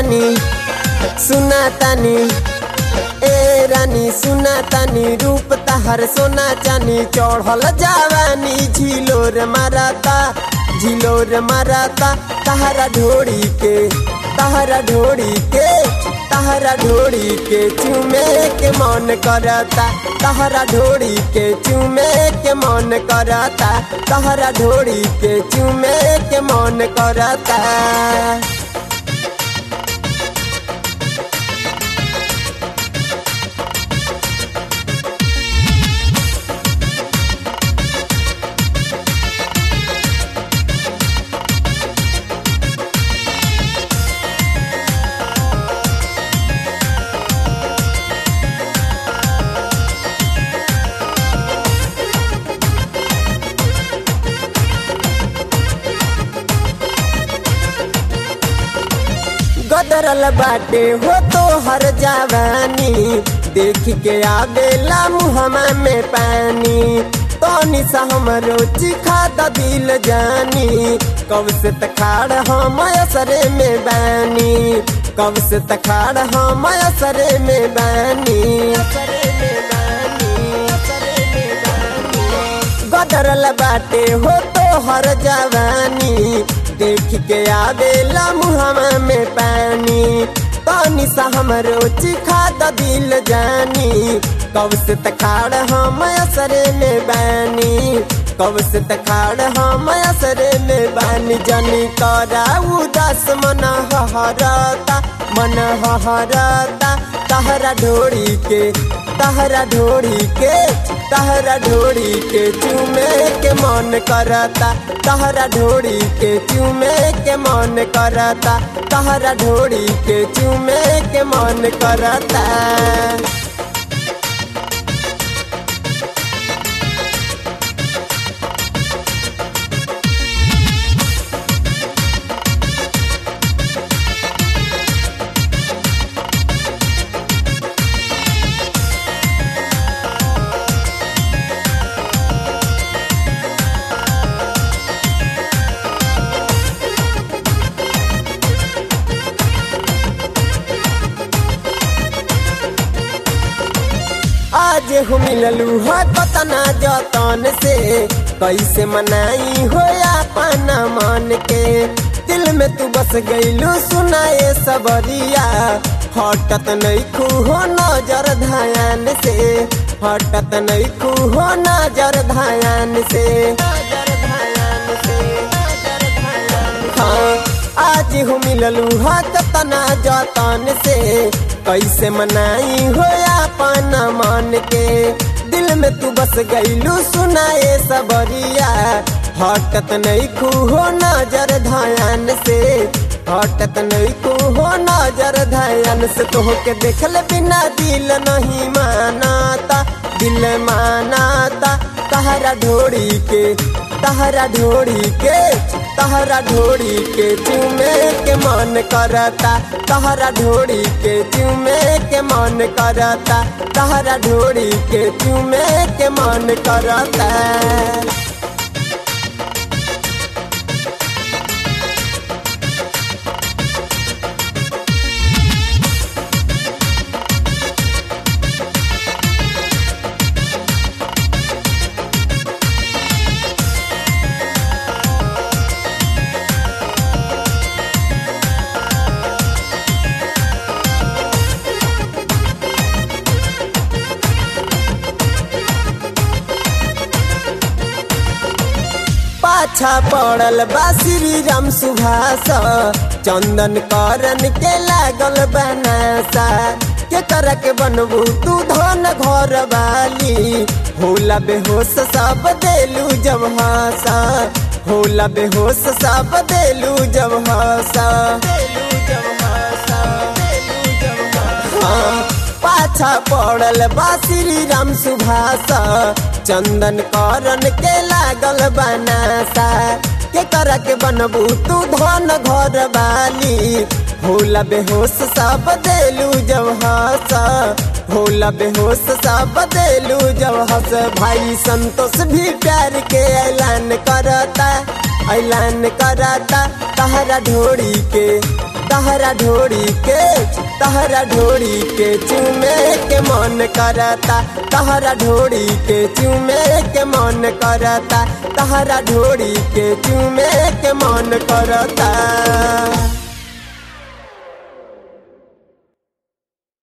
तानी सुना तानी ए रानी सुना तानी रूप तहर सोना चानी चढ़ल जवानी झिलोर माराता झिलोर माराता तहरा ढोड़ी के तहरा ढोड़ी के तहरा ढोड़ी के चूमे के मन करता तहरा ढोड़ी के चूमे के मन करता तहरा ढोड़ी के चूमे के मन करता गदरल बाटे हो तो हर जवानी देख के आवेला मुहमा में पानी तनी सा हमरो चिखा द दिल जानी कब से तखाड़ हम असरे में बानी कब से तखाड़ हम असरे में बानी असरे में बानी असरे में बानी गदरल बाटे हो तो हर जवानी देख के आवेला मुहमा में पानी पानी सा हमरो चिखा द दिल जानी कब से तखाड़ हम असरे में बानी कब से तखाड़ हम असरे में बानी जानी करा उदास मन हहरता मन हहरता तहरा ढोड़ी के तहरा ढोड़ी के तहरा ढोड़ी के चूमे के मन करता तहरा ढोड़ी के चूमे के मन करता तहरा ढोड़ी के चूमे के मन करता आज हो मिललू हो कतना जतन से कैसे मनाई हो अपन मन के दिल में तू बस गईलू सुनाए सबरिया हटत नहीं खू हो नजर धायान से हटत नहीं खू हो नजर धायान से नजर धायान से नजर धायान हाँ आज हो मिललू हो कतना जतन से कैसे मनाई हो अपन मन के दिल में तू बस गईलू सुनाए सबरिया हटत नहीं खू हो नजर धायान से हटत नहीं खू हो नजर धायान से तो के देखल बिना दिल नहीं मानाता दिल मानाता तहरा ढोड़ी के तहरा ढोड़ी के तहरा ढोड़ी के चूमे के मन करता तहरा ढोड़ी के चूमे के मन करता तहरा ढोड़ी के चूमे के मन करता पाछा पड़ल बा श्री राम सुभाष चंदन करन के लागल बनासा के कर के बनबू तू धन घर वाली होला बेहोश सब देलू जब हासा होला बेहोश सब देलू जब हासा देलू जब हासा देलू जब हासा पाछा पड़ल बा श्री राम सुभाष चंदन करन के लागल बनासा के कर के बनबू तू धन घर वाली होला बेहोश सब देलू जब हंस होला बेहोश सब देलू जब हंस भाई संतोष भी प्यार के ऐलान करता ऐलान करता तहरा ढोड़ी के तहरा ढोरी के तहरा ढोरी के चूमे के मन करता तहरा ढोरी के चूमे के मन करता तहरा ढोरी के चूमे के मन करता